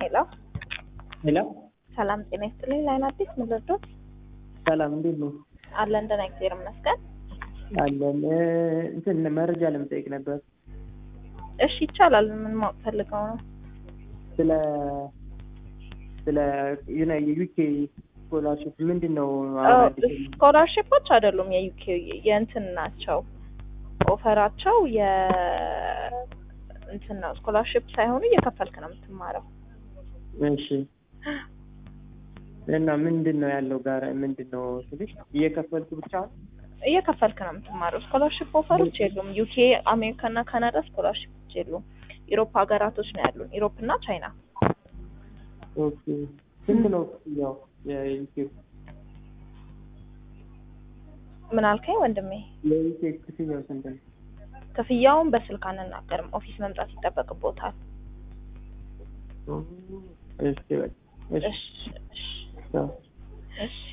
ሄሎ ሄሎ ሰላም ጤና ይስጥልኝ። ላይን አዲስ ምን ልርዶት? ሰላም እንዴት ነው? አለን ደህና እግዚአብሔር ይመስገን። አለን እ እንትን መረጃ ለመጠየቅ ነበር እሺ ይቻላል። ምን ማወቅ ፈልገው ነው? ስለ ስለ ዩና የዩኬ ስኮላርሽፕ ምንድን ነው? አሁን አዲስ ስኮላርሽፖች አይደሉም የዩኬ የእንትን ናቸው። ኦፈራቸው የ እንትን ነው ስኮላርሽፕ ሳይሆኑ እየከፈልክ ነው የምትማረው። እሺ እና ምንድን ነው ያለው ጋር ምንድን ነው ስልሽ እየከፈልኩ ብቻ እየከፈልክ ነው የምትማረው። ስኮላርሽፕ ኦፈሮች የሉም። ዩኬ፣ አሜሪካ እና ካናዳ ስኮላርሽፖች የሉም። ኢሮፕ ሀገራቶች ነው ያሉን፣ ኢሮፕ እና ቻይና። ኦኬ ስንት ነው ያው የዩኬ ምን አልከኝ ወንድሜ? የዩኬ ክፍያው ስንት ነው? ክፍያውን በስልክ አንናገርም። ኦፊስ መምጣት ይጠበቅቦታል። እሺ በቃ እሺ እሺ እሺ ቻው። እሺ